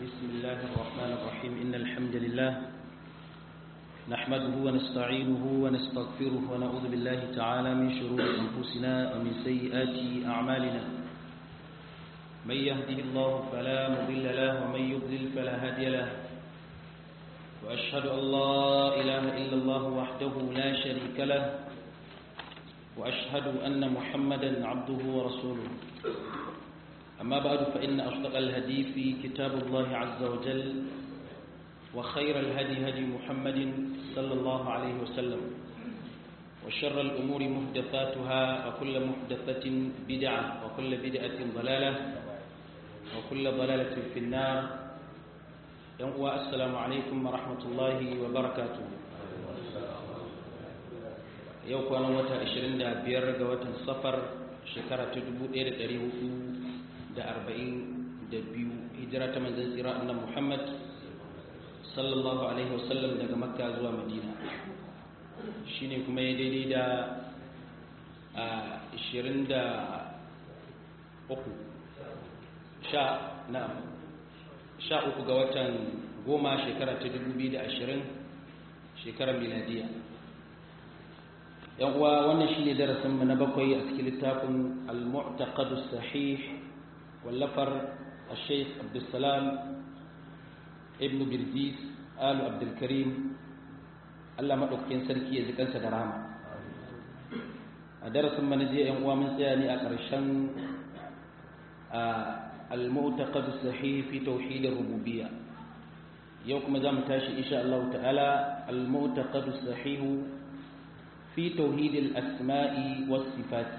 بسم الله الرحمن الرحيم إن الحمد لله نحمده ونستعينه ونستغفره ونعوذ بالله تعالى من شرور أنفسنا ومن سيئات أعمالنا من يهده الله فلا مضل له ومن يضلل فلا هادي له وأشهد أن لا إله إلا الله وحده لا شريك له وأشهد أن محمدا عبده ورسوله أما بعد فإن أصدق الهدي في كتاب الله عز وجل وخير الهدي هدي محمد صلى الله عليه وسلم وشر الأمور محدثاتها وكل محدثة بدعة وكل بدعة ضلالة وكل ضلالة في النار السلام عليكم ورحمة الله وبركاته yau kwanan wata 25 ga watan safar shekara ta 1442 hijira ta manzan tsira annan muhammad sallallahu alaihi wasallam daga makka zuwa madina shine kuma ya daidai da 23 sha na sha uku ga watan goma shekara ta 2020 shekarar miladiya yan uwa wannan shine darasin mu na bakwai a cikin littafin al-mu'taqad as-sahih wallafar al-shaykh Abdulsalam ibn Birzis Al Abdul Karim Allah madaukakin sarki ya zikansa da rahama a darasin mu na je yan uwa mun tsaya ne a ƙarshen al-mu'taqad as-sahih fi tauhid ar-rububiyyah yau kuma zamu tashi insha Allah ta'ala al-mu'taqad as-sahih fi tauhidil asma'i was sifati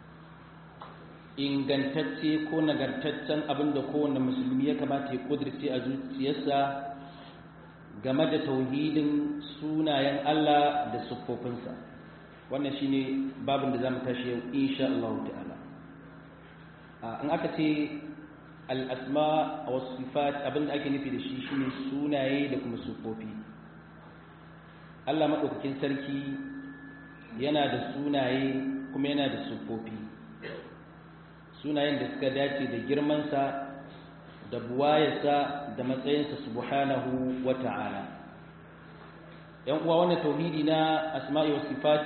ingantacce ko nagartaccen abin da kowane musulmi ya kamata ya kudirce a zuciyarsa game da tauhidin sunayen Allah da siffofinsa wannan shine babin da zamu tashi yau insha Allah ta'ala in aka ce al-asma was sifat abin da ake nufi da shi shine sunaye da kuma siffofi Allah madaukakin sarki yana da sunaye kuma yana da siffofi sunayen da suka dace da girmansa da buwayarsa da matsayinsa subhanahu wa ta'ala ‘yan uwa wannan tauhidi na asma'i wa sifat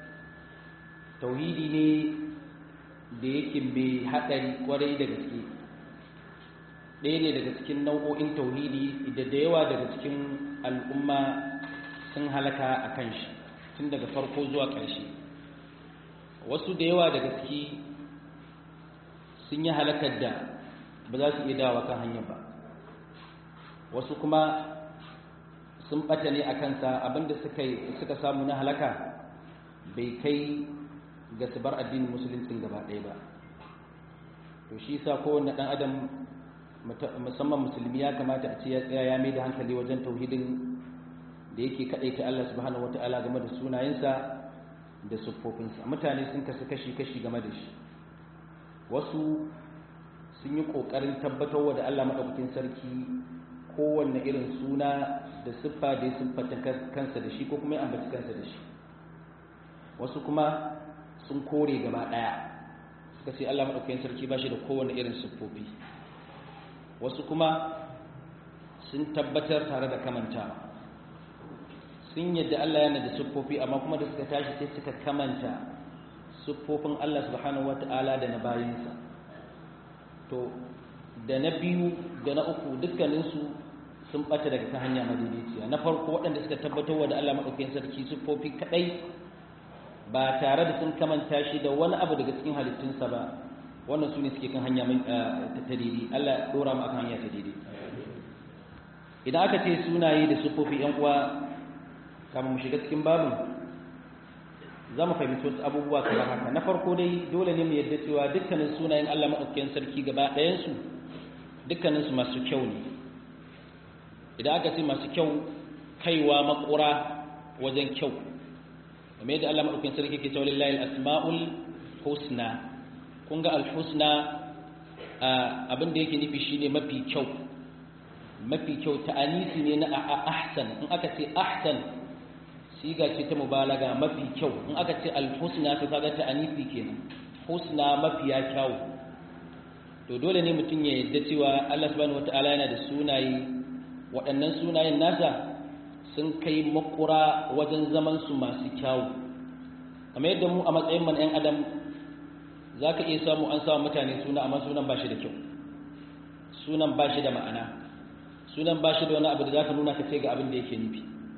tauhidi ne da yake mai haɗari kwarai da gaske ɗaya ne daga cikin nau'o'in tauhidi da da yawa daga cikin al'umma sun halaka a kan shi tun daga farko zuwa ƙarshe wasu da yawa daga ciki sun yi halakar da ba za su iya dawa kan hanyar ba wasu kuma sun ɓata ne a kansa abinda suka samu na halaka bai kai ga su bar addinin musuluncin gaba ɗaya ba to shi sa kowane ɗan adam musamman musulmi ya kamata a ce ya tsaya ya mai da hankali wajen tauhidin da yake kaɗaita Allah subhanahu wata'ala game da sunayensa da siffofinsa mutane sun kasu kashi-kashi game da shi wasu sun yi ƙoƙarin tabbatarwa da Allah maɗaukakin sarki kowanne irin suna da siffa da ya siffata kansa da shi ko kuma ya ambaci kansa da shi wasu kuma sun kore gaba ɗaya suka ce Allah maɗaukakin sarki ba shi da kowanne irin siffofi wasu kuma sun tabbatar tare da kamantawa sun yadda Allah yana da siffofi amma kuma da suka tashi sai suka kamanta siffofin Allah subhanahu wata'ala da na bayinsa to da na biyu da na uku dukkaninsu sun bata daga ta hanya madaidaiciya na farko waɗanda suka tabbatar wa da Allah maɗaukakin sarki siffofi kaɗai ba tare da sun kamanta shi da wani abu daga cikin halittunsa ba wannan su ne suke kan hanya ta daidai Allah ya ɗora mu akan hanya ta daidai idan aka ce sunaye da siffofi ‘yan uwa kama mu shiga cikin babin za mu fahimci wasu abubuwa kamar haka na farko dai dole ne mu yadda cewa dukkanin sunayen Allah maɗaukakin sarki gaba ɗayansu dukkaninsu masu kyau ne idan aka ce masu kyau kaiwa makura wajen kyau kamar yadda Allah maɗaukakin sarki ke cewa lillahi asma'ul husna kun ga al-husna abin da yake nufi shine mafi kyau mafi kyau ta'anisi ne na ahsan in aka ce ahsan siga ce ta mubalaga mafi kyau in aka ce alhusna to kaga ta anifi kenan husna mafiya kyau to to dole ne mutum ya yadda cewa Allah subhanahu wataala yana da sunaye waɗannan sunayen nasa sun kai makura wajen zaman su masu kyawu kamar yadda mu a matsayin man 'yan adam za ka iya samu an samu mutane suna amma sunan ba shi da kyau sunan ba shi da ma'ana sunan ba shi da wani abu da za ka nuna ka ce ga abin da yake nufi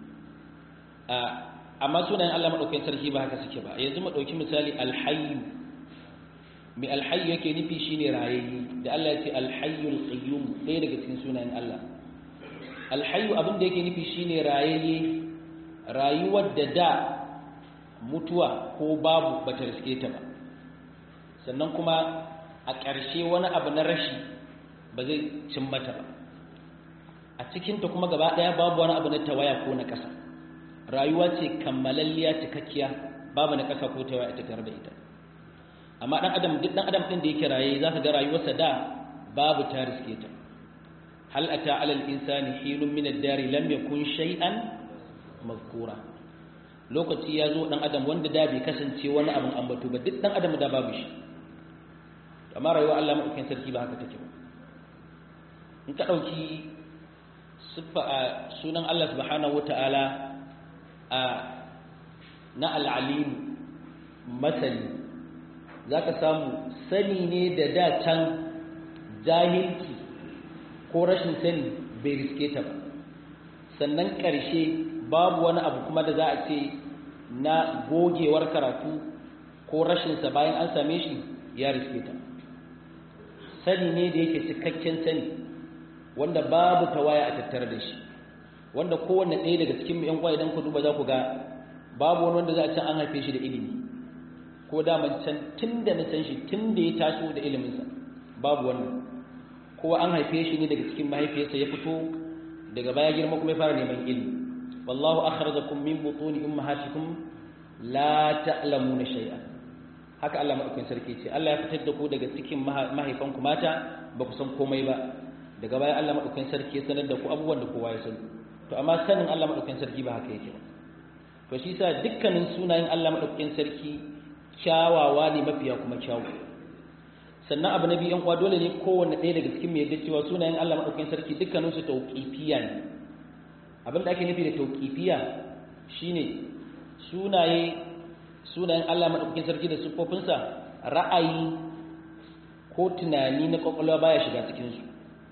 amma sunayen Allah maɗaukakin sarki ba haka suke ba yanzu mu ɗauki misali alhayyu mai alhayyu yake nufi shine rayayye da Allah ya ce alhayyul qayyum ɗaya daga cikin sunayen Allah alhayyu abin da yake nufi shine rayayye rayuwar da da mutuwa ko babu bata riske ta ba sannan kuma a ƙarshe wani abu na rashi ba zai cin mata ba a cikinta kuma gaba ɗaya babu wani abu na tawaya ko na ƙasa rayuwa ce kammalalliya cikakkiya babu na ƙasa ko tawaya ita tare da ita amma ɗan adam duk ɗan adam ɗin da yake raye za ka ga rayuwarsa da babu ta riske ta hal ata alal insani hinun min ad-dari lam yakun shay'an mazkura lokaci ya zo ɗan adam wanda da bai kasance wani abin ambato ba duk ɗan adam da babu shi amma rayuwa Allah maɗaukin sarki ba haka take ba in ka ɗauki siffa a sunan Allah subhanahu wata'ala a na al'alimu masani za ka samu sani ne da da can jahilci ko rashin sani bai riske ta ba sannan ƙarshe babu wani abu kuma da za a ce na gogewar karatu ko rashinsa bayan an same shi ya riske ta sani ne da yake cikakken sani wanda babu tawaya a tattare da shi wanda kowanne ɗaya daga cikin yan uwa idan ku duba za ku ga babu wani wanda za a ce an haife shi da ilimi ko daman can tun da na san shi tun da ya taso da iliminsa babu wannan kowa an haife shi ne daga cikin mahaifiyarsa ya fito daga baya girma kuma ya fara neman ilimi wallahu akhrajakum min butuni ummahatikum la ta'lamuna shay'an haka Allah madaukakin sarki ce Allah ya fitar da ku daga cikin mahaifanku mata ba ku san komai ba daga baya Allah madaukakin sarki ya sanar da ku abubuwan da kowa ya sani to amma sanin Allah madaukakin sarki ba haka yake ba to shi yasa dukkanin sunayen Allah madaukakin sarki kyawawa ne mafiya kuma kyawu sannan abu na biyu yan uwa dole ne kowanne ɗaya daga cikin mai yadda cewa sunayen Allah madaukakin sarki dukkanin su tauqifiya ne abin da ake nufi da tauqifiya shine sunaye sunayen Allah madaukakin sarki da siffofinsa ra'ayi ko tunani na kwakwalwa baya shiga cikin su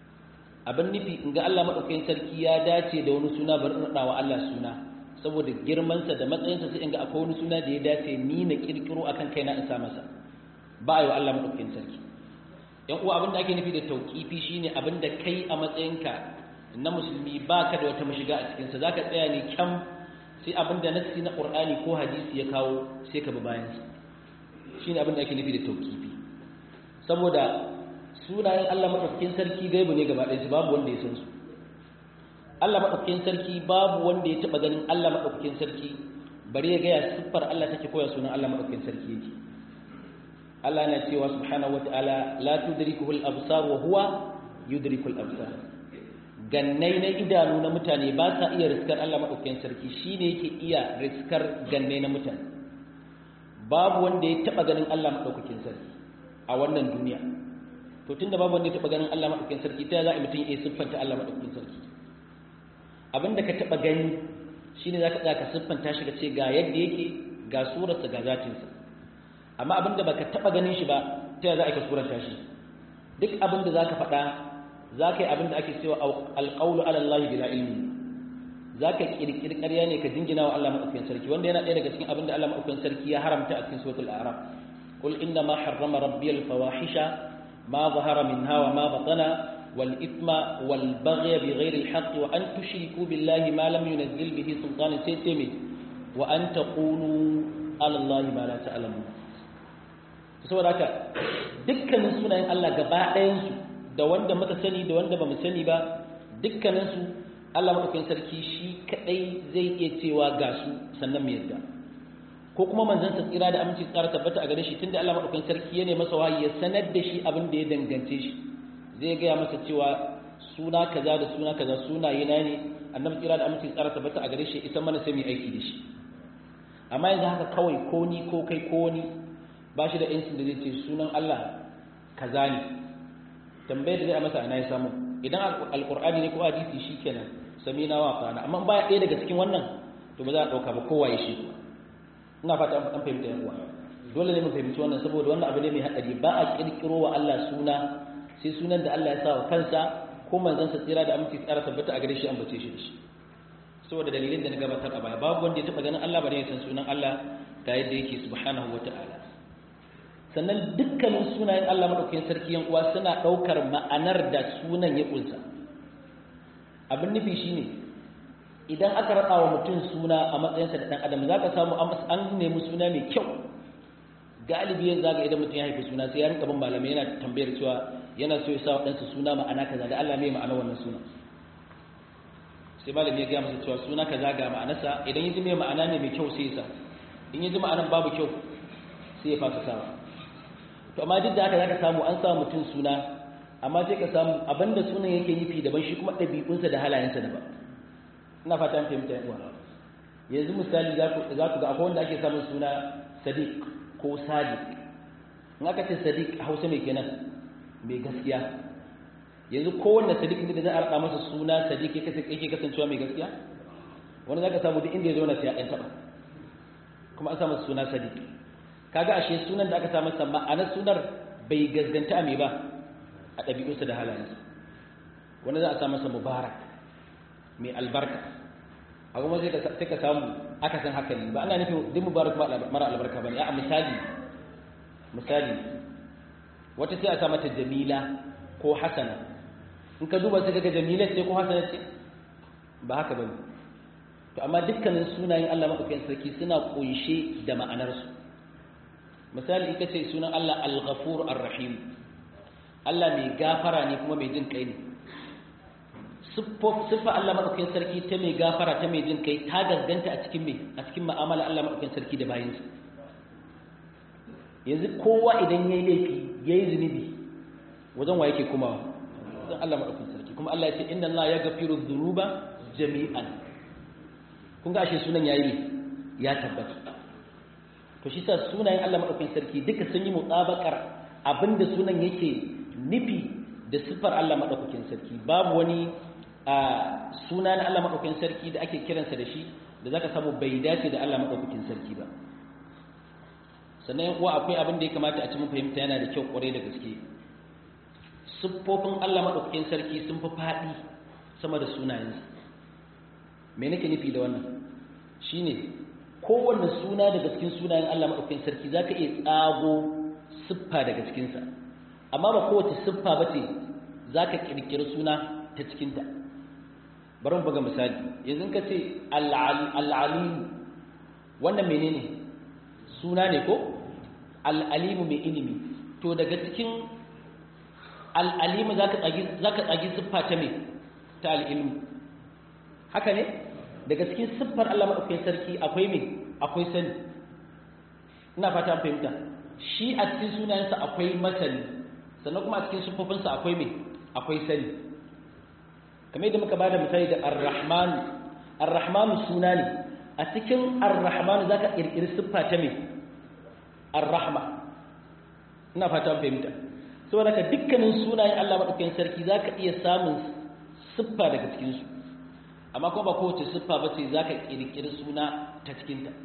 abin nufi in ga Allah madaukakin sarki ya dace da wani suna bari in wa Allah suna saboda girmansa da matsayinsa sai in ga akwai wani suna da ya dace ni na kirkiro akan kaina in sa masa ba a yi wa Allah madaukakin sarki yan uwa abin da ake nufi da tauqifi shine abin da kai a matsayinka na musulmi baka da wata mashiga a cikin sa zaka tsaya ne kyam sai abin da nassi na qur'ani ko hadisi ya kawo sai ka bi bayan sa shine abin da ake nufi da tauqifi saboda sunayen Allah madaukakin sarki gaibu ne gaba ɗaya babu wanda ya san su Allah madaukakin sarki babu wanda ya taba ganin Allah madaukakin sarki bari ya gaya siffar Allah take koya sunan Allah madaukakin sarki yake Allah na cewa subhanahu wataala la tudrikuhu al-absar wa huwa yudriku al-absar gannai na idanu na mutane ba sa iya riskar Allah madaukakin sarki shine yake iya riskar gannai na mutane babu wanda ya taba ganin Allah madaukakin sarki a wannan duniya to tunda babu wanda ya taba ganin Allah madaukakin sarki ta za a mutum ya siffanta Allah madaukakin sarki abinda ka taba gani shine zaka tsaya ka siffanta shi ka ce ga yadda yake ga surarsa ga zatinsa amma abinda baka taba ganin shi ba ta za a ka suranta shi duk abinda zaka faɗa zaka yi abinda ake cewa alqawlu ala Allah bila ilmi zaka kirkiri ƙarya ne ka jingina wa Allah madaukakin sarki wanda yana ɗaya daga cikin abinda Allah madaukakin sarki ya haramta a cikin suratul a'raf qul inna ma harrama rabbi al-fawahisha ma zahara minha wa ma batana والإثم والبغي بغير الحق وأن تشركوا بالله ما لم ينزل به سلطان سيتمي وأن تقولوا على الله ما لا تعلمون saboda haka dukkanin sunayen Allah gaba ɗayansu da wanda muka sani da wanda ba mu sani ba dukkaninsu Allah maɗaukakin sarki shi kaɗai zai iya cewa ga su sannan mu yadda ko kuma manzon sa tsira da aminci tsara tabbata a gare shi tunda Allah maɗaukakin sarki ya ne masa wahayi ya sanar da shi abin da ya dangance shi zai gaya masa cewa suna kaza da suna kaza sunaye na ne annabi tsira da aminci tsara tabbata a gare shi ita mana sai mu aiki da shi amma yanzu haka kawai ko ni ko kai ko ni ba shi da yancin da zai ce sunan Allah kaza ne tambayar da zai masa ana ya samu idan alqur'ani ne ko hadisi shikenan samina wa fana amma ba ɗaya daga cikin wannan to ba za a dauka ba kowa ya shi ina fata an fahimta yan uwa dole ne mu fahimci wannan saboda wannan abu ne mai hadari ba a kirkiro wa Allah suna sai sunan da Allah ya sa wa kansa ko manzon sa tsira da aminci tsara tabbata a gare shi ambace shi da shi saboda dalilin da na gabatar a baya babu wanda ya taba ganin Allah ba ne ya san sunan Allah ga yadda yake subhanahu wata'ala sannan dukkanin sunayen Allah madaukakin sarki yan uwa suna daukar ma'anar da sunan ya kunsa abin nufi shine idan aka rada wa mutum suna a matsayinsa da dan adam zaka samu an nemi suna mai kyau galibi yanzu zaka idan mutum ya haifi suna sai ya rinka bin malamai yana tambayar cewa yana so ya sa waɗansu suna ma'ana kaza da Allah mai ma'ana wannan suna sai malami ya gaya masa cewa suna kaza ga ma'anarsa idan yaji mai ma'ana ne mai kyau sai ya sa in yaji ma'anar babu kyau sai ya fasa sawa to amma duk da haka zaka samu an samu mutum suna amma sai ka samu abinda sunan yake nufi daban shi kuma ɗabi'unsa da halayensa daban ina fata an fahimta yan uwa yanzu misali za ku ga akwai wanda ake samun suna sadiq ko sadiq in aka ce sadiq a hausa mai kenan mai gaskiya yanzu kowanne sadiq ne da za a rada masa suna sadiq yake kasancewa mai gaskiya wani za ka samu duk inda ya zauna sai ya ɗan taɓa kuma an samu suna sadiq kaga ashe sunan da aka sa masa ma'anar sunar bai gaskanta a me ba a ɗabi'unsa da halayensa wani za a sa masa mubarak mai albarka a kuma sai ka samu aka san haka ne ba ana nufin duk mubarak mara albarka ba ne a misali misali wata sai a sa mata jamila ko hasana in ka duba sai kaga jamila ce ko hasana ce ba haka bane to amma dukkanin sunayen Allah madaukakin sarki suna kunshe da ma'anarsu misali in ka ce sunan Allah al-ghafur ar-rahim Allah mai gafara ne kuma mai jin kai ne siffa Allah madaukakin sarki ta mai gafara ta mai jin kai ta gaskanta a cikin mai a cikin mu'amala Allah madaukakin sarki da bayinsa yanzu kowa idan yayi laifi yayi zunubi wajen wa yake kuma wajen Allah madaukakin sarki kuma Allah ya ce inna Allah yaghfiru dhunuba jami'an kun ga ashe sunan yayi ne ya tabbata to shi sa sunayen Allah madaukakin sarki duka sun yi mutabakar abinda sunan yake nufi da siffar Allah madaukakin sarki babu wani a suna na Allah madaukakin sarki da ake kiransa da shi da zaka samu bai dace da Allah madaukakin sarki ba sannan uwa akwai abin da ya kamata a ci mun fahimta yana da kyau kwarai da gaske siffofin Allah madaukakin sarki sun fi faɗi sama da sunayensa me nake nufi da wannan shine kowanne suna daga cikin sunayen Allah madaukakin sarki zaka iya tsago siffa daga cikinsa amma ba kowace siffa bace zaka kirkiri suna ta cikinta bari mu buga misali yanzu ka ce al-alim wannan menene suna ne ko al-alimu mai ilimi to daga cikin al-alimu zaka tsagi zaka tsagi siffa ta me ta al-ilmu haka ne daga cikin siffar Allah madaukakin sarki akwai me akwai sani ina fata fahimta shi a cikin sunayensa akwai masani sannan kuma a cikin siffofinsa akwai me akwai sani kamar yadda muka bada misali da ar-rahman ar-rahman suna ne a cikin ar-rahman zaka kirkiri siffa ta me ar-rahma ina fata fahimta saboda ka dukkanin sunayen Allah madaukakin sarki zaka iya samun siffa daga cikin su amma kuma ba kowace siffa ba ce zaka kirkiri suna ta cikin ta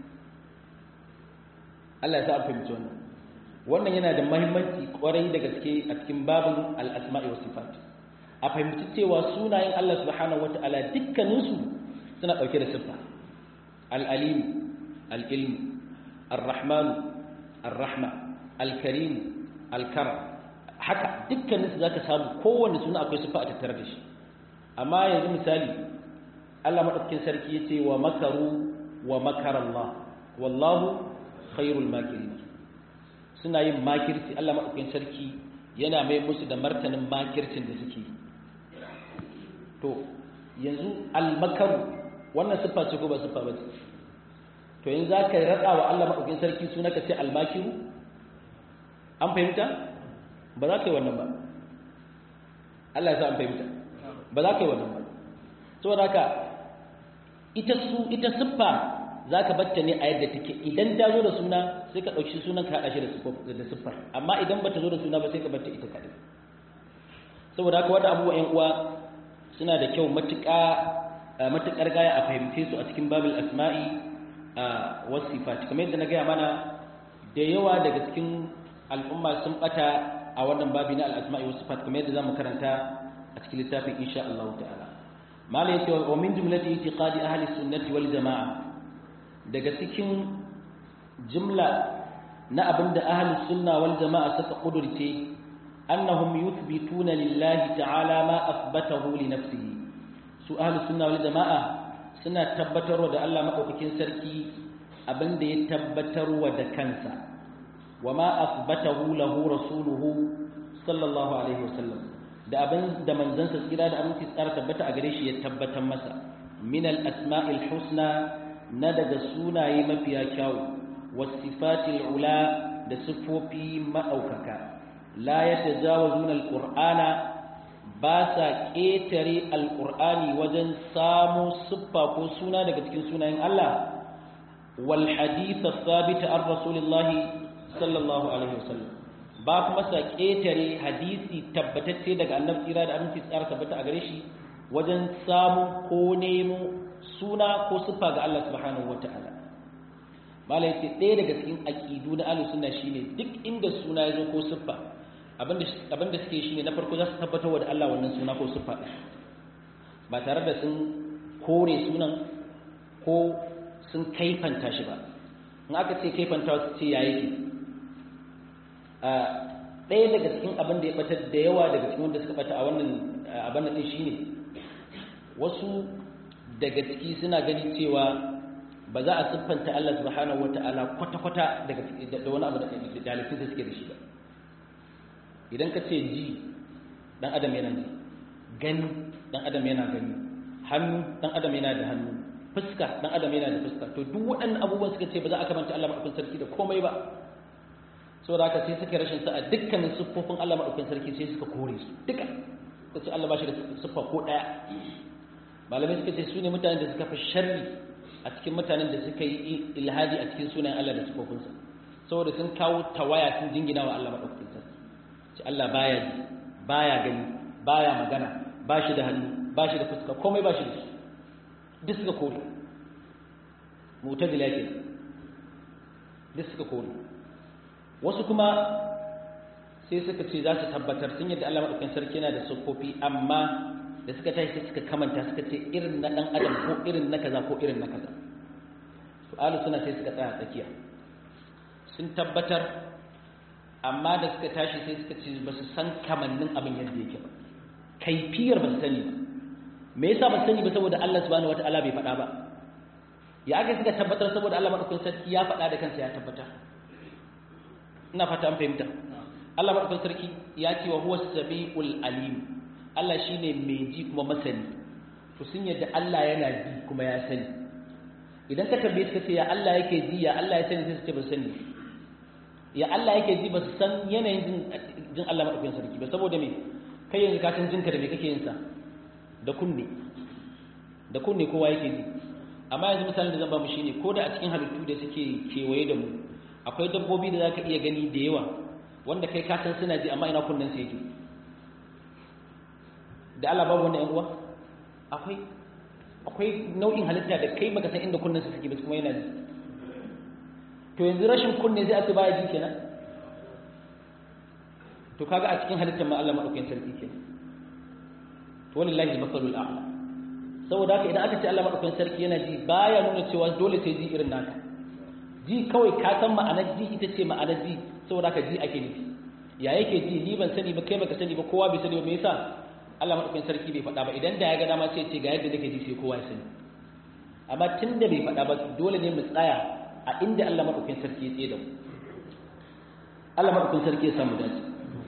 Allah ya sa fahimci wannan wannan yana da muhimmanci kwarai da gaske a cikin babin al-asma'i was sifat a fahimci cewa sunayen Allah subhanahu wata'ala dukkaninsu suna ɗauke da siffa al-alim al-ilm ar-rahman ar-rahma al-karim al-karam haka dukkaninsu zaka samu kowanne suna akwai siffa a tattare da shi amma yanzu misali Allah madaukakin sarki yace wa makaru wa makara Allah wallahu khairul makirin suna yin makirci Allah madaukakin sarki yana mai musu da martanin makircin da suke yi to yanzu almakaru wannan siffa ce ko ba siffa ba ce to yanzu za ka raɗa wa Allah maɗaukin sarki suna ka ce almakiru an fahimta ba za ka yi wannan ba Allah ya sa an fahimta ba za ka yi wannan ba saboda haka ita su ita siffa za ka batta ne a yadda take idan ta zo da suna sai ka ɗauki sunan ka haɗa shi da siffar amma idan ba ta zo da suna ba sai ka batta ita kaɗai saboda haka wanda abubuwa ƴan uwa suna da kyau matuƙa matuƙar gaya a fahimce su a cikin babul asma'i wasu sifat kamar yadda na gaya mana da yawa daga cikin al'umma sun bata a wannan babi na al'asma'i wasu sifat kamar yadda zamu karanta a cikin littafin insha Allah ta'ala mala yace wa min jumlati itiqadi ahli sunnati wal jamaa daga cikin jumla na abinda ahli sunna wal jamaa suka kudurce annahum yuthbituna lillahi ta'ala ma athbatahu li nafsihi su ahli sunna wal jamaa suna tabbatarwa da Allah madaukakin sarki abinda ya tabbatarwa da kansa wama athbatahu lahu rasuluhu sallallahu alaihi wasallam da abin da manzansa tsira da aminci tsara tabbata a gare shi ya tabbatar masa min al-asma'il husna na daga sunaye mafiya kyawu wasifatil ula da sifofi madaukaka la yatajawazuna al-qur'ana ba sa ƙetare alƙur'ani wajen samo siffa ko suna daga cikin sunayen Allah wal hadith thabit an rasulillahi sallallahu alaihi wasallam ba kuma sa ƙetare hadisi tabbatacce daga annabi tsira da aminci tsara tabbata a gare shi wajen samu ko nemo suna ko siffa ga Allah subhanahu wata'ala malai ce ɗaya daga cikin aƙidu na ahlus sunna shine duk inda suna ya zo ko siffa abinda suke shine na farko za su tabbatar wa da Allah wannan suna ko siffa ba tare da sun kore sunan ko sun kaifanta shi ba in aka ce kaifanta su ce ya yake ɗaya daga cikin abin da ya batar da yawa daga cikin wanda suka bata a wannan abin da shi ne wasu daga ciki suna gani cewa ba za a siffanta Allah subhanahu wata'ala kwata-kwata daga da wani abu da halittun da suke da shi ba idan ka ce ji dan adam yana ji gani dan adam yana gani hannu dan adam yana da hannu fuska dan adam yana da fuska to duk waɗannan abubuwan suka ce ba za a kamanta Allah madaukakin sarki da komai ba saboda haka sai suka rashin sa a dukkanin siffofin Allah madaukakin sarki sai suka kore su duka suka ce Allah ba shi da siffa ko ɗaya malamai suka ce su ne mutanen da suka fi sharri a cikin mutanen da suka yi ilhadi a cikin sunayen Allah da siffofinsa saboda sun kawo tawaya sun jingina wa Allah madaukakin sarki ce Allah baya ji baya gani baya magana ba shi da hannu ba shi da fuska komai ba shi da shi duk suka kore mu'tazila ke duk suka kore wasu kuma sai suka ce za su tabbatar sun yadda Allah madaukakin sarki yana da siffofi amma da suka tashi sai suka kamanta suka ce irin na dan adam ko irin na kaza ko irin na kaza to alu suna sai suka tsaya tsakiya sun tabbatar amma da suka tashi sai suka ce ba su san kamannin abin yadda yake ba kaifiyar ba su sani ba me yasa ba su sani ba saboda Allah subhanahu wataala bai faɗa ba ya aka suka tabbatar saboda Allah madaukakin sarki ya faɗa da kansa ya tabbatar ina fata an fahimta Allah madaukakin sarki ya ce wa huwa samiul alim Allah shine mai ji kuma masani to sun yadda Allah yana ji kuma ya sani idan ka tambaye suka ce ya Allah yake ji ya Allah ya sani sai su ce ba sani ya Allah yake ji ba su san yanayin jin Allah madaukakin sarki ba saboda me kai yanzu ka san jinka da me kake yin sa da kunne da kunne kowa yake ji amma yanzu misalin da zan ba mu shine ko da a cikin halittu da suke kewaye da mu akwai dabbobi da zaka iya gani da yawa wanda kai ka san suna ji amma ina kunnen su yake da Allah babu wannan yan uwa akwai akwai nau'in halitta da kai baka san inda kunnen su suke ba kuma yana ji to yanzu rashin kunne zai ake baya ji kenan to kaga a cikin halittar ma Allah madaukakin sarki kenan to wallahi al-masalul a'la saboda haka idan aka ce Allah madaukakin sarki yana ji baya nuna cewa dole sai ji irin naka ji kawai ka san ma'anar ji ita ce ma'anar ji saboda haka ji ake nufi ya yake ji ni ban sani ba kai baka sani ba kowa bai sani ba me yasa Allah madaukakin sarki bai faɗa ba idan da ya ga dama sai ce ga yadda nake ji sai kowa ya sani amma tunda bai faɗa ba dole ne mu tsaya a inda Allah madaukakin sarki ya tsaye da mu Allah madaukakin sarki ya samu dace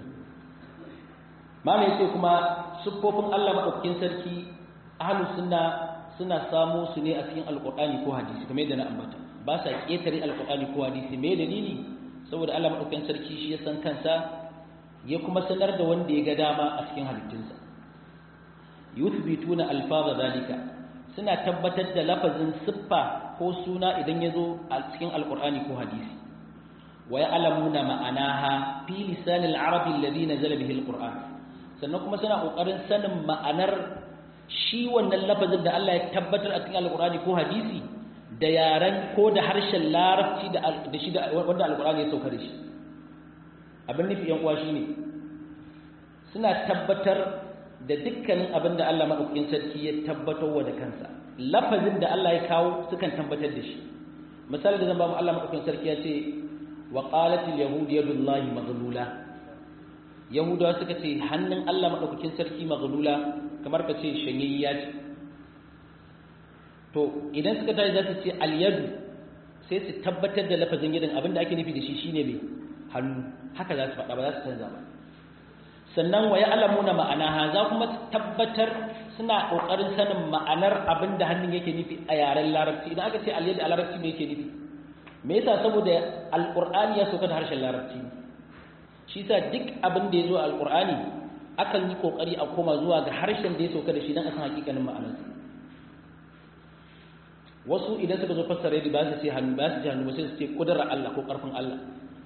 mala yace kuma siffofin Allah madaukakin sarki ahlus sunna suna samo su ne a cikin alqur'ani ko hadisi kamar yadda na ambata ba sa ketare alqur'ani ko hadisi me dalili saboda Allah madaukakin sarki shi ya san kansa ya kuma sanar da wanda ya ga dama a cikin halittunsa yuthbituna alfaza zalika suna tabbatar da lafazin siffa ko suna idan ya zo a cikin alqur'ani ko hadisi wa ya'lamuna ma'anaha fi lisanil arabi alladhi nazala bihi alqur'an sannan kuma suna kokarin sanin ma'anar shi wannan lafazin da Allah ya tabbatar a cikin alqur'ani ko hadisi da yaran ko da harshen larabci da da shi da wanda alqur'ani ya sauka da shi abin nufi yan uwa shine suna tabbatar da dukkanin abin da Allah madaukakin sarki ya tabbatar wa da kansa lafazin da Allah ya kawo sukan tabbatar da shi misali da zan ba mu Allah madaukakin sarki ya ce wa qalatil yahud yadullahi maghlula yahudawa suka ce hannun Allah madaukakin sarki maghlula kamar ka ce shanyayya ce to idan suka tashi za su ce al yadu sai su tabbatar da lafazin yadin abinda ake nufi da shi shine mai hannu haka za su faɗa ba za su canza ba sannan wa ya'lamuna ma'anaha za kuma tabbatar suna kokarin sanin ma'anar abinda hannun yake nufi a yaren larabci idan aka ce al yadu a larabci me yake nufi me yasa saboda alqur'ani ya sauka da harshen larabci shi sa duk abin da ya zo a alqur'ani akan yi kokari a koma zuwa ga harshen da ya sauka da shi dan a san hakikanin ma'anarsa wasu idan suka zo fassara yadda ba su ce hannu ba su ce hannu ba sai su ce kudurar Allah ko karfin Allah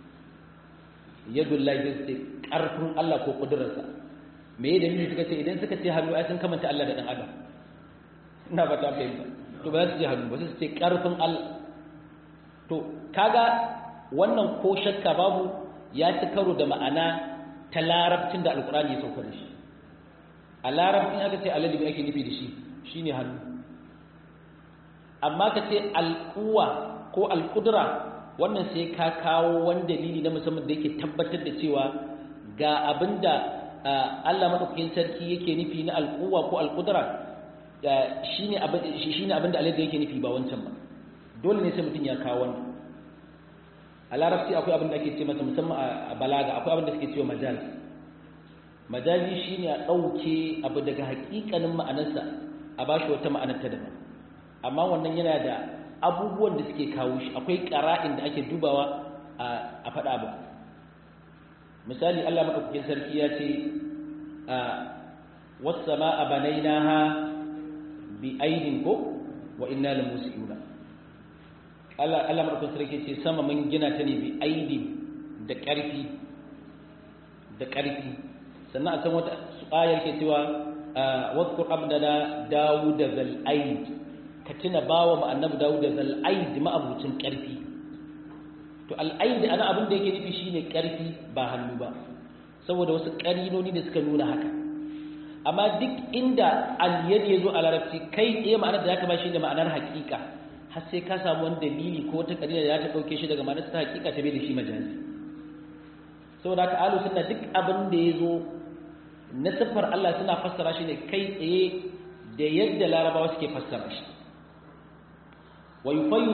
yadullahi sai su ce karfin Allah ko kudurarsa me ya dalili suka ce idan suka ce hannu ai sun kamanta Allah da dan adam ina ba ta fahimta to ba za su ce hannu ba sai su ce karfin Allah to kaga wannan ko shakka babu ya ci karo da ma'ana ta larabcin da alkurani ya sauka da shi a larabcin aka ce alalibi ake nufi da shi shine hannu amma ka ce alkuwa ko alkudura wannan sai ka kawo wani dalili na musamman da yake tabbatar da cewa ga abinda Allah madaukakin sarki yake nufi na alkuwa ko alkudura shine abin shine abinda alalibi yake nufi ba wancan ba dole ne sai mutum ya kawo wannan a larabci akwai abin da ake ce masa musamman a balaga akwai abin da suke cewa majal majazi shine a ɗauke abu daga hakikanin ma'anarsa a bashi wata ma'anar ta daban amma wannan yana da abubuwan da suke kawo shi akwai ƙara'in da ake dubawa a faɗa ba misali Allah maɗaukakin sarki ya ce a wasu a banainaha bi aidin ko wa inna lamusiyuna Allah Allah madaukakin sarki ce sama mun gina ta ne bi aidi da ƙarfi da ƙarfi sannan a san wata ayar ke cewa wadkur abdana dawud zal aid ka tuna bawa mu annabi dawud zal aid ma'abucin ƙarfi to al aid ana abin da yake nufi shine ƙarfi ba hannu ba saboda wasu ƙarinoni da suka nuna haka amma duk inda al yad yazo a larabci kai tsaye ma'anar da zaka ba shi da ma'anar haƙiƙa har sai ka samu wani dalili ko wata kadira da ta dauke shi daga ma'anar ta hakika ta bai da shi majazi saboda haka alu sunna duk abin da ya zo na siffar Allah suna fassara shi ne kai tsaye da yadda larabawa suke fassara shi wa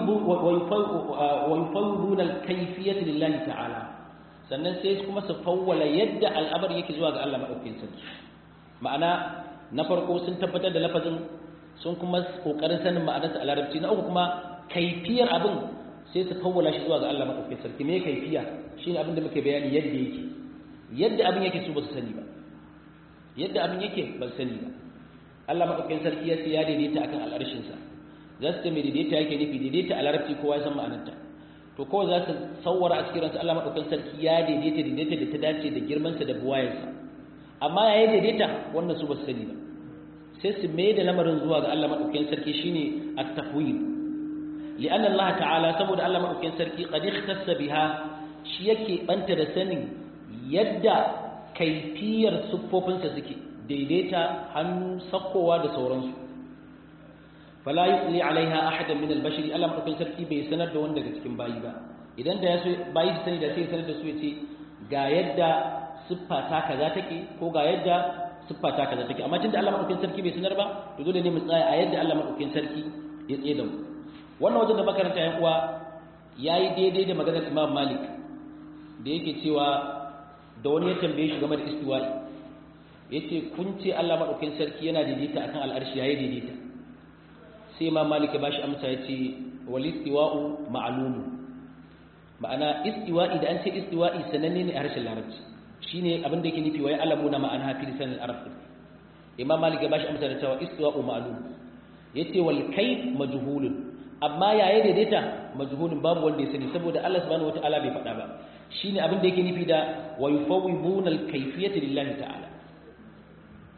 yufayyiduna al-kayfiyyata lillahi ta'ala sannan sai kuma su fawwala yadda al'amari yake zuwa ga Allah madaukakin sarki ma'ana na farko sun tabbatar da lafazin sun kuma kokarin sanin ma'anarsa a larabci na uku kuma kaifiyar abin sai su fawwala shi zuwa ga Allah madaukakin sarki me kaifiya shine abin da muke bayani yadda yake yadda abin yake su ba su sani ba yadda abin yake ba su sani ba Allah madaukakin sarki ya ce ya daidaita akan al'arshin sa za su ce me daidaita yake nufi daidaita a larabci kowa ya san ma'anarta to kawai za su sawwara a cikin ransu Allah madaukakin sarki ya daidaita daidaita da ta dace da girman sa da buwayarsa amma ya daidaita wannan su ba su sani ba sai su mai da lamarin zuwa ga Allah maɗaukakin sarki shine at-tahwil li'anna Allah ta'ala saboda Allah maɗaukakin sarki qad ikhtassa biha shi yake banta da sanin yadda kaifiyar siffofinsa suke daidaita hannu sakkowa da sauransu fala yusli alaiha ahadan min al-bashar Allah maɗaukakin sarki bai sanar da wanda daga cikin bayi ba idan da ya so bayi su sani da sai sanar da su yace ga yadda siffa ta kaza take ko ga yadda siffa ta kaza take amma tunda Allah madaukakin sarki bai sanar ba to dole ne mu tsaya a yadda Allah madaukakin sarki ya tsaye da mu wannan wajen da makaranta yan uwa yayi daidai da maganar Imam Malik da yake cewa da wani ya tambaye shi game da istiwa'i yace kun ce Allah madaukakin sarki yana daidaita akan al'arshi yayi daidaita sai Imam Malik ya bashi amsa yace wal istiwa'u ma'lum ma'ana istiwa'i da an ce istiwa'i sananne ne a harshen larabci shine abin da yake nufi wa ya'lamuna ma'ana fi lisan al-arab imam malik ya bashi amsa da cewa istiwa'u ma'lum yace wal kayf majhulun amma yayi daidaita majhulun babu wanda ya sani saboda Allah subhanahu wataala bai faɗa ba shine abin da yake nufi da wa yufawwiduna al-kayfiyata lillahi ta'ala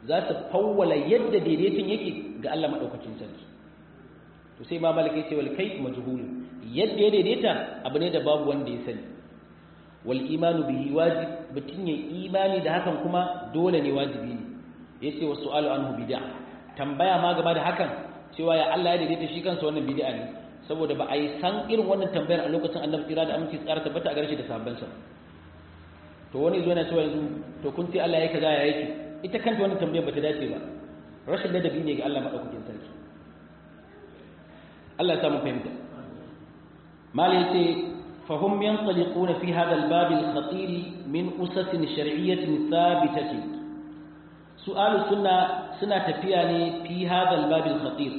za su fawwala yadda daidaiton yake ga Allah madaukakin sarki to sai ma malaka yace wal kayf majhul yadda ya daidaita abu ne da babu wanda ya sani wal imanu bihi wajib mutun ya imani da hakan kuma dole ne wajibi ne yace wa su'alu anhu bid'a tambaya ma gaba da hakan cewa ya Allah ya daidaita shi kansa wannan bid'a ne saboda ba a yi san irin wannan tambayar a lokacin annabi tsira da aminci tsara tabbata a garshe da sahabbansa to wani zo yana cewa yanzu to kun ce Allah ya kaza ya yake ita kanta wannan tambayar bata dace ba rashin ladabi ne ga Allah madaukakin sarki Allah ya samu fahimta mali yace fahum yanṭaliquna fi hadha al-bab al-khatir min usas shar'iyyah thabitah su'alu sunna suna tafiya ne fi hadha al-bab al-khatir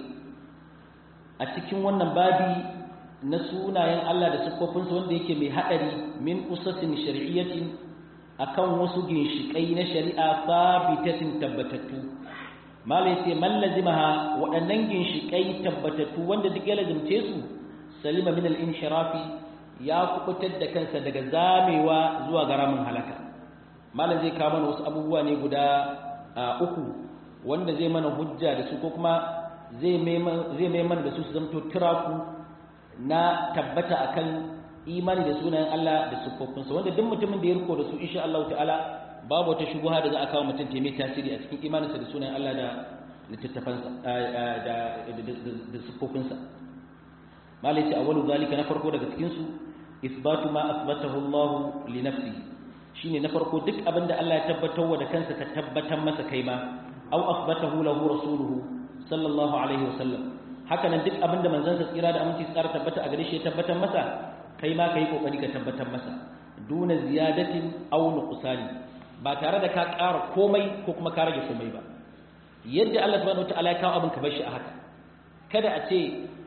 a cikin wannan babi na sunayen Allah da siffofinsa wanda yake mai haɗari min usasin shari'iyyatin akan wasu ginshiƙai na shari'a sabitatin tabbatattu malai sai man lazimaha waɗannan ginshiƙai tabbatattu wanda duk ya lazimce su salima min al-inshirafi ya kubutar da kansa daga zamewa zuwa ga ramin halaka malam zai kawo mana wasu abubuwa ne guda uku wanda zai mana hujja da su ko kuma zai mai mana da su su zamto turaku na tabbata akan imani da sunayen Allah da siffofinsa wanda duk mutumin da ya riko da su insha Allah ta'ala babu wata shubuha da za a kawo mutum ta mai tasiri a cikin imaninsa da sunayen Allah da littattafansa da da siffofinsa malai ce awwalu zalika na farko daga cikin su isbatu ma asbatahu Allah li nafsi shine na farko duk abin da Allah ya tabbatar wa da kansa ka tabbatar masa kai ma aw asbatahu lahu rasuluhu sallallahu alaihi wasallam haka nan duk abinda manzansa tsira da aminci tsara tabbata a gare shi ya tabbatar masa kai ma kai kokari ka tabbatar masa duna ziyadatin aw nuqsani ba tare da ka ƙara komai ko kuma ka rage komai ba yadda Allah subhanahu wataala ya kawo abin ka bar shi a haka kada a ce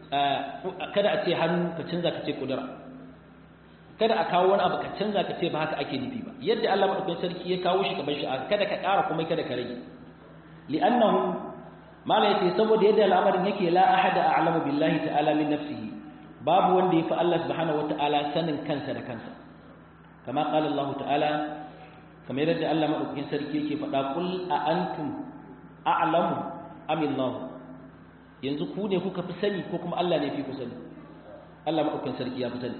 kada a ce hannu ka canza ka ce kudura kada a kawo wani abu ka canza ka ce ba haka ake nufi ba yadda Allah madaukakin sarki ya kawo shi ka bar shi a haka kada ka ƙara komai kada ka rage li'annahu mala yace saboda yadda al'amarin yake la ahada a'lamu billahi ta'ala min nafsihi babu wanda yafi Allah subhanahu wata'ala sanin kansa da kansa kama qala Allah ta'ala kamar yadda Allah madaukakin sarki yake faɗa kul a antum a'lamu am Allah yanzu ku ne kuka fi sani ko kuma Allah ne fi ku sani Allah madaukakin sarki ya fi sani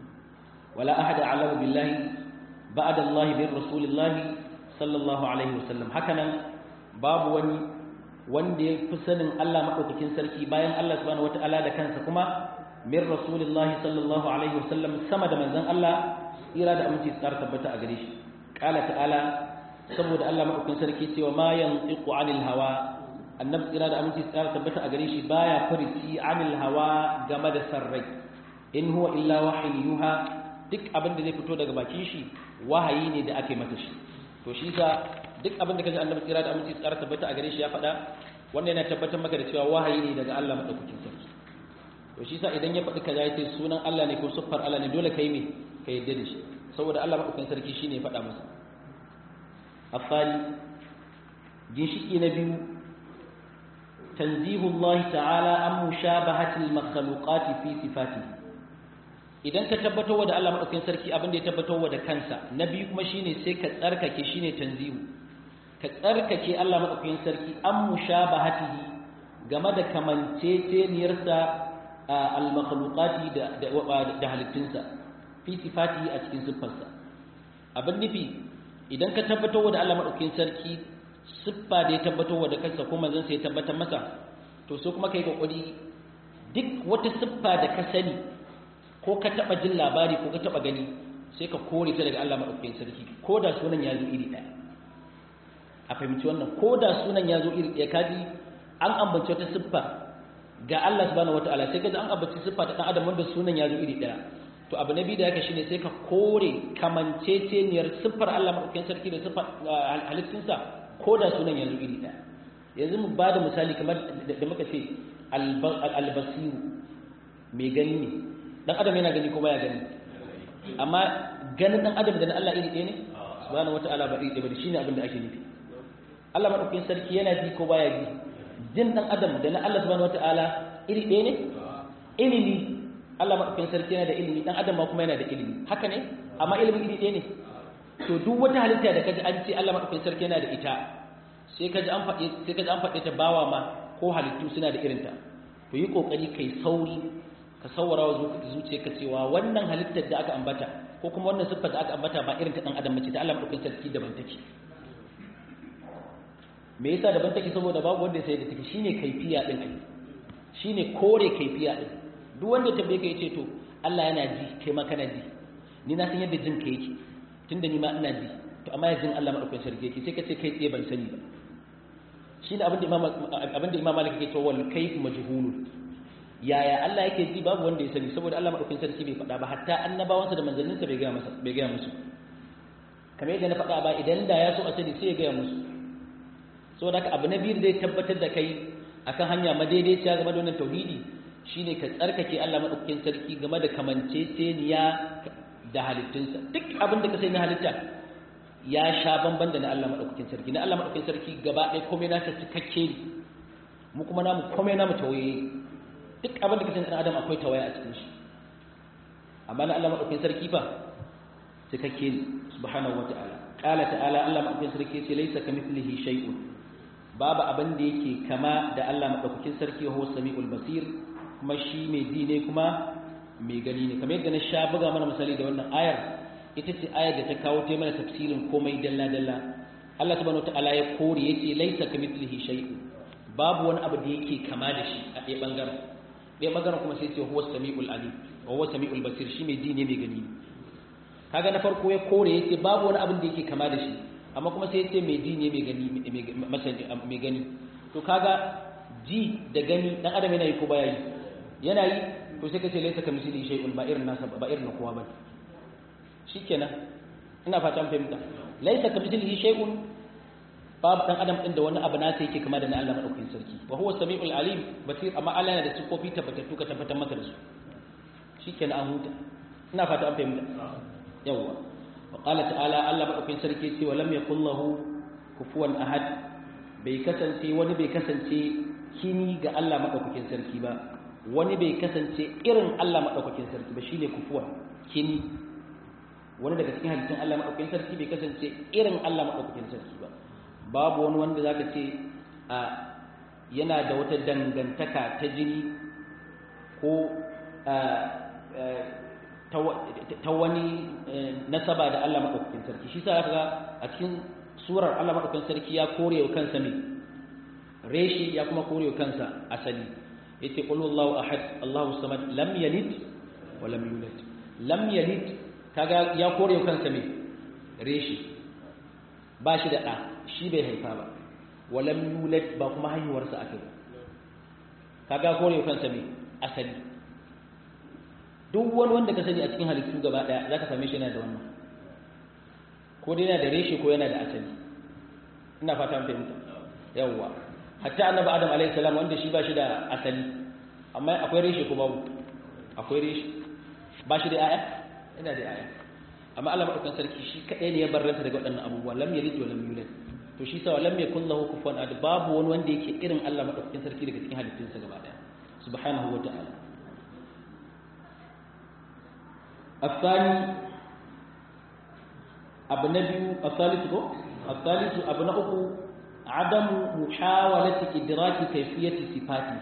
wala ahada a'lamu billahi ba'da Allah bi rasulillahi sallallahu alaihi wasallam hakanan babu wani wanda ya fi sanin Allah maɗaukakin sarki bayan Allah subhanahu wata'ala da kansa kuma min rasulillahi sallallahu alaihi wasallam sama da manzon Allah tsira da aminci tsara tabbata a gare shi qala ta'ala saboda Allah maɗaukakin sarki cewa ma yantiqu anil hawa annabi tsira da aminci tsara tabbata a gare shi baya furici anil hawa game da sarrai in huwa illa wahyin yuha duk abin da zai fito daga bakin shi wahayi ne da ake mata shi to shi sa duk abin da kaji annabi tsira da aminci tsara tabbata a gare shi ya faɗa wannan yana tabbatar maka da cewa wahayi ne daga Allah madaukakin sarki to shi sa idan ya faɗi kaza yace sunan Allah ne ko siffar Allah ne dole kai me ka yadda da shi saboda Allah madaukakin sarki shine ya faɗa masa afali ginshiki na biyu tanzihu Allah ta'ala an mushabahati al-makhluqat fi sifatihi idan ka tabbatar da Allah madaukakin sarki abin da ya tabbatar da kansa na biyu kuma shine sai ka tsarkake shine tanzihu ka tsarkake Allah madaukakin sarki an mushabahatihi game da kamanceceniyarsa al-makhluqati da da halittunsa fi sifati a cikin siffarsa abin nufi idan ka tabbatar da Allah madaukakin sarki siffa da ya tabbatar da kansa ko manzon sa ya tabbatar masa to so kuma kai kokari duk wata siffa da ka sani ko ka taba jin labari ko ka taba gani sai ka kore ta daga Allah madaukakin sarki ko da sunan ya zo iri daya a fahimci wannan ko da sunan ya zo iri daya kaji an ambaci wata siffa ga Allah subhanahu wataala sai kaji an ambaci siffa ta dan adam wanda sunan ya zo iri daya to abu na biyu da yake shine sai ka kore kamanceceniyar siffar Allah madaukakin sarki da siffar halittunsa ko da sunan ya zo iri daya yanzu mu bada misali kamar da muka ce albasiru mai gani ne dan adam yana gani ko baya gani amma ganin dan adam da na Allah iri ɗaya ne subhanahu wataala ba iri ɗaya ba shine abin da ake nufi Allah madaukakin sarki yana ji ko baya ji jin dan adam da na Allah subhanahu wataala iri ɗaya ne ilimi Allah madaukakin sarki yana da ilimi dan adam ma kuma yana da ilimi haka ne amma ilimin iri ɗaya ne to duk wata halitta da kaji an ce Allah madaukakin sarki yana da ita sai sai ka ji an faɗe sai ka ji an faɗe ta bawa ma ko halittu suna da irinta to yi kokari kai sauri ka saurara wa zuciyarka cewa wannan halittar da aka ambata ko kuma wannan siffar da aka ambata ba irin ta dan adam bace ta Allah madaukakin sarki daban take me yasa daban take saboda babu wanda sai da take shine kaifiya din ai shine kore kaifiya din duk wanda tambaye ka yace to Allah yana ji kai ma kana ji ni na san yadda jin ka yake tunda ni ma ina ji to amma yanzu Allah madaukakin sarki yake sai ka ce kai tsaye ban sani ba shine abin da imam abin da imam Malik yake cewa wal kayf majhul yaya Allah yake ji babu wanda ya sani saboda Allah madaukakin sarki bai faɗa ba hatta annabawansa da manzanninsa bai ga masa bai ga musu kamar yadda na faɗa ba idan da ya so a sani sai ya ga musu saboda haka abu na biyu zai tabbatar da kai akan hanya madaidaiciya game da wannan tauhidi shine ka tsarkake Allah madaukakin sarki game da kamanceceniya da halittunsa duk abin da ka sai na halitta ya sha bamban da na Allah madaukakin sarki na Allah madaukakin sarki gaba ɗaya komai nasa cikakke ne mu kuma namu komai namu tawaye duk abin da ka sai na adam akwai tawaya a cikin shi amma na Allah madaukakin sarki fa cikakke ne subhanahu wata'ala qala ta'ala Allah madaukakin sarki sai laysa kamithlihi shay'un babu abin da yake kama da Allah madaukakin sarki wa huwa samiul basir kuma shi mai ji ne kuma mai gani ne kamar yadda na sha buga mana misali da wannan ayar ita ce ayar da ta kawo ta mana tafsirin komai dalla dalla Allah subhanahu wataala ya kore yace laisa kamithlihi shay'un babu wani abu da yake kama da shi a ɗaya bangaren ɗaya bangaren kuma sai ce huwa samiul alim wa huwa samiul basir shi mai ji ne mai gani ne kaga na farko ya kore yace babu wani abin da yake kama da shi amma kuma sai yace mai ji ne mai gani mai gani to kaga ji da gani dan adam yana yi ko baya yi yana yi to sai kace laysa kamithlihi shay'un ba irin nasa ba irin kowa bane shikenan ina fatan fahimta laysa kamithlihi shay'un babu dan adam din da wani abu nasa yake kama da na Allah madaukakin sarki wa huwa samiul alim basir amma Allah yana da sifofi tabbatattu ka tabbatar masa da su shikenan an huta ina fata an fahimta yawa wa qala ta'ala Allah madaukakin sarki ce wa lam yakul lahu kufuwan ahad bai kasance wani bai kasance kini ga Allah madaukakin sarki ba wani bai kasance irin Allah madaukakin sarki ba shine kufuwan kini wani daga cikin halittun Allah madaukakin sarki bai kasance irin Allah madaukakin sarki ba babu wani wanda zaka ce a yana da wata dangantaka ta jini ko ta wani nasaba da Allah maɗaukakin sarki shi sa ga a cikin surar Allah maɗaukakin sarki ya kore wa kansa ne reshi ya kuma kore wa kansa asali yace qul huwallahu ahad Allahu samad lam yalid wa lam yulad lam yalid kaga ya kore wa kansa ne reshi ba shi da ɗa shi bai haifa ba wa lam yulad ba kuma haihuwarsa aka yi kaga kore wa kansa ne asali duk wani wanda ka sani a cikin halittu gaba daya za ka same shi yana da wannan ko dai yana da reshe ko yana da asali ina fata an fahimta yawwa hatta annabi adam alaihi salam wanda shi ba shi da asali amma akwai reshe ko babu akwai reshe ba shi da aya yana da aya amma Allah madaukakin sarki shi kadai ne ya barranta daga waɗannan abubuwa lam yalid wa lam yulad to shi sa lam yakul lahu kufuwan ahad babu wani wanda yake irin Allah madaukakin sarki daga cikin halittunsa gaba daya subhanahu wa ta'ala الثاني abu na biyu الثالث ko الثالث abu na uku عدم محاولة إدراك كيفية صفاته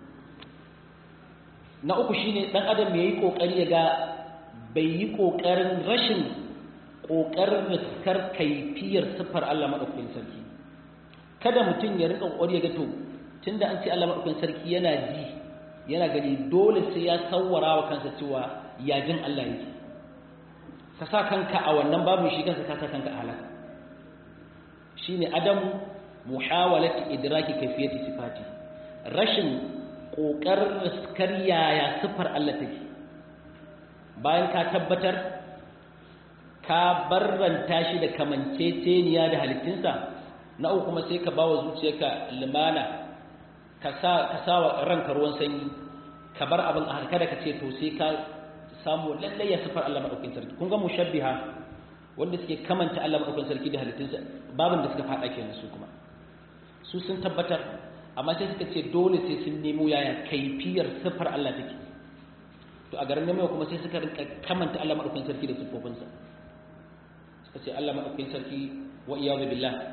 na uku shine dan adam yayi kokari ya ga bai yi kokarin rashin kokarin riskar kaifiyar sifar Allah madaukakin sarki kada mutum ya rika kokari ya ga to tunda an ce Allah madaukakin sarki yana ji yana gani dole sai ya sawwara wa kansa cewa ya jin Allah yake ka sa kanka a wannan babu shi kansa ka sa kanka a halaka shine adamu muhawalati idraki kayfiyati sifati rashin kokarin riskar yaya sifar Allah take bayan ka tabbatar ka barranta shi da kamanceceniya da halittinsa na uku kuma sai ka bawa zuciyarka limana ka sa ka sa wa ranka ruwan sanyi ka bar abin a kada ka ce to sai ka samu lallai ya sifar Allah madaukakin sarki kun ga mushabbiha wanda suke kamanta Allah madaukakin sarki da halittunsa babin da suka fada kenan su kuma su sun tabbatar amma sai suka ce dole sai sun nemo yaya kaifiyar sifar Allah take to a garin nemo kuma sai suka rinka kamanta Allah madaukakin sarki da sifofinsa suka ce Allah madaukakin sarki wa iyyazu billah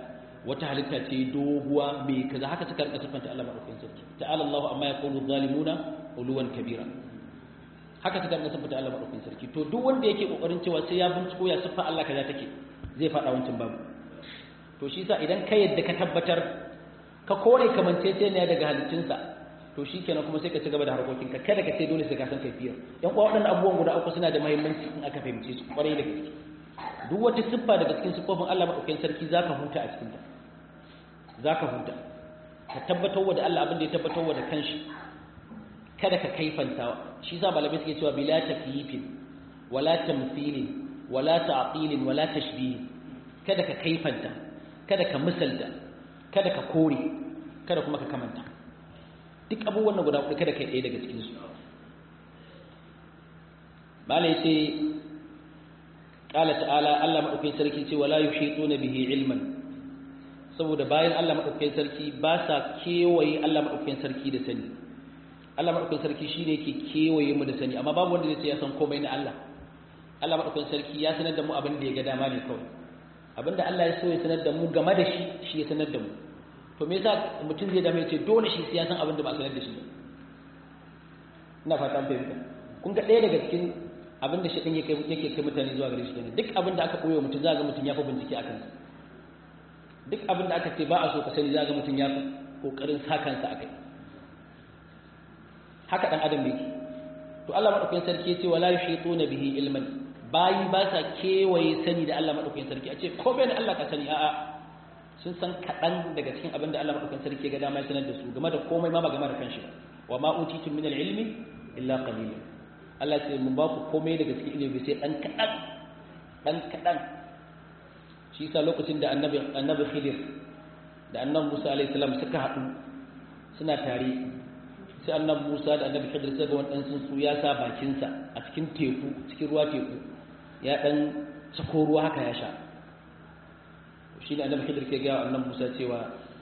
wata halitta ce doguwa mai kaza haka suka rika siffanta Allah madaukakin sarki ta'ala Allahu amma yaqulu zalimuna uluwan kabira haka suka rika siffanta Allah madaukakin sarki to duk wanda yake kokarin cewa sai ya binciko ya siffa Allah kaza take zai fada wancan babu to shi yasa idan ka yadda ka tabbatar ka kore kamanceceniya daga halittunsa to shi kenan kuma sai ka ci gaba da harkokinka kada ka ce dole sai ka san kaifiyar yan uwa waɗannan abubuwan guda uku suna da muhimmanci in aka fahimce su kwarai da gaske duk wata siffa daga cikin siffofin Allah madaukakin sarki zaka huta a cikin ta zaka huta ka tabbatar da Allah abin da ya tabbatar da kanshi kada ka kaifanta shi yasa malamai suke cewa bila takyifin wala tamthilin wala ta'tilin wala tashbih kada ka kaifanta kada ka misalta kada ka kore kada kuma ka kamanta duk abubuwan guda hudu kada kai ɗaya daga cikin su bala yace qala ta'ala Allah madaukakin sarki ce wala yuhituna bihi ilman saboda bayan Allah madaukakin sarki ba sa kewaye Allah madaukakin sarki da sani Allah madaukakin sarki shine yake kewaye mu da sani amma babu wanda zai ce ya san komai na Allah Allah madaukakin sarki ya sanar da mu abin da ya ga dama ne kawai abinda Allah ya so ya sanar da mu game da shi shi ya sanar da mu to me yasa mutum zai dame ce dole shi sai ya san abin da ba a sanar da shi ina fata an fahimta kun ga ɗaya daga cikin abin da shaɗin yake kai mutane zuwa gare shi kenan duk abin da aka koyo mutum za ga mutum ya fi bincike a kansa duk abin da aka ce ba a so ka sani za ga mutum ya fi ƙoƙarin sa kansa a kai haka ɗan adam yake to Allah maɗaukakin sarki ya ce wala yushituna bihi ilman bayi ba sa kewaye sani da Allah maɗaukakin sarki a ce ko bai da Allah ka sani a'a sun san kaɗan daga cikin abin da Allah maɗaukakin sarki ga dama ya sanar da su game da komai ma ba game da kanshi wa ma utitum min al-ilmi illa qalilan Allah ce mun ba ku komai daga cikin ilimi sai dan kaɗan dan kaɗan shi yasa lokacin da annabi annabi Khidir da annabi Musa alaihi salam suka haɗu suna tare sai annabi Musa da annabi Khidir sai ga wani sun su ya sa bakinsa a cikin teku cikin ruwa teku ya dan sako ruwa haka ya sha shi ne annabi Khidir ke gaya annabi Musa cewa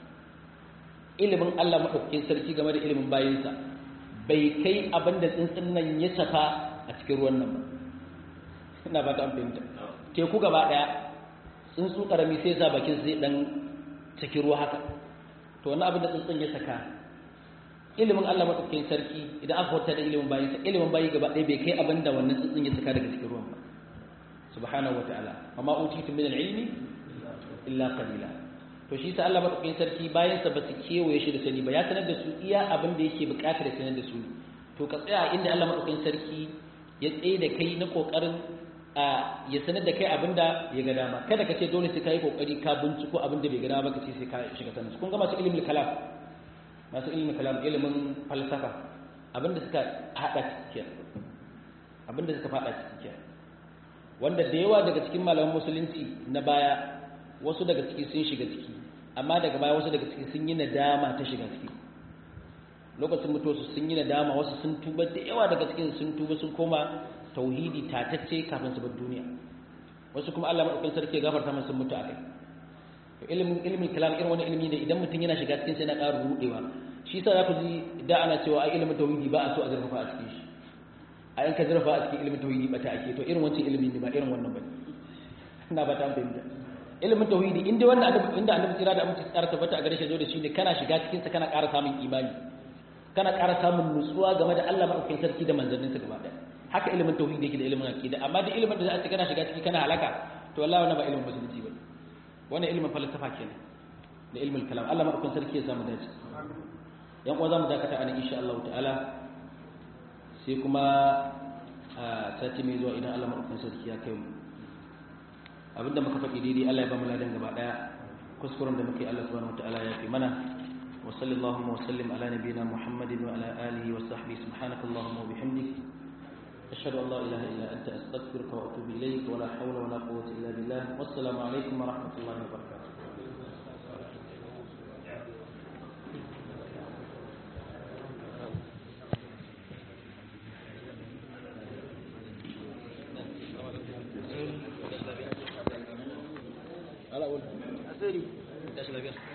ilimin Allah madaukakin sarki game da ilimin bayinsa bai kai abin da tsuntsun nan ya safa a cikin ruwan nan ba ina ba ta fahimta teku gaba daya tsuntsu karami sai sa bakin zai dan cikin ruwa haka to wannan abin da tsuntsun ya saka ilimin Allah madaukakin sarki idan aka wata da ilimin bayinsa ilimin bayi gaba daya bai kai abin da wannan tsuntsun ya saka daga cikin ruwan ba subhanahu wataala amma utitu min al-ilmi illa qalila to shi sa Allah madaukakin sarki bayan sa basu kewaye shi da sani ba ya sanar da su iya abin da yake bukatar da sanar da su to ka tsaya inda Allah madaukakin sarki ya tsaye da kai na kokarin a ya sanar da kai abin da ya ga dama kada ka ce dole sai kai kokari ka binciko abin da bai ga dama ba ka ce sai ka shiga sanin kun ga masu ilimin kalam masu ilimin kalam ilimin falsafa abin da suka hada cikin abin da suka fada cikin wanda da yawa daga cikin malaman musulunci na baya wasu daga ciki sun shiga ciki amma daga baya wasu daga ciki sun yi nadama ta shiga ciki lokacin mutuwarsu sun yi nadama wasu sun tuba da yawa daga cikin sun tuba sun koma tauhidi tatacce kafin su bar duniya wasu kuma Allah madaukakin sarki ya gafarta musu mutu akai to ilimin ilimin kalam irin wani ilimi ne idan mutum yana shiga cikin sai na ƙara rudewa shi yasa za ku ji da ana cewa ai ilimin tauhidi ba a so a zurfafa a cikin shi a yanka zurfafa a cikin ilimin tauhidi ba ta ake to irin wancan ilimi ne ba irin wannan bane ina ba ta fahimta ilimin tauhidi inda wannan adabi inda annabi tsira da aminci tsara tabbata a gare shi zo da shi ne kana shiga cikin sa kana ƙara samun imani kana ƙara samun nutsuwa game da Allah madaukakin sarki da manzanninsa gaba ɗaya haka ilimin tauhidi yake da ilimin aqida amma da ilimin da za a ce kana shiga ciki kana halaka to wallahi wannan ba ilimin musulunci bane wannan ilimin falsafa kenan da ilimin kalam Allah madaukakin sarki ya samu dace yan uwa zamu dakata anan insha Allah ta'ala sai kuma a sati mai zuwa idan Allah madaukakin sarki ya kai mu abinda muka faɗi daidai Allah ya ba mu ladan gaba daya kuskuren da muke Allah subhanahu wataala ya fi mana wa sallallahu wa sallim ala nabiyyina Muhammadin wa ala alihi wa sahbihi subhanakallahumma wa bihamdik ashhadu an la ilaha illa anta astaghfiruka wa atubu ilayk wa la hawla wa la quwwata illa billah wassalamu alaikum wa rahmatullahi wa barakatuh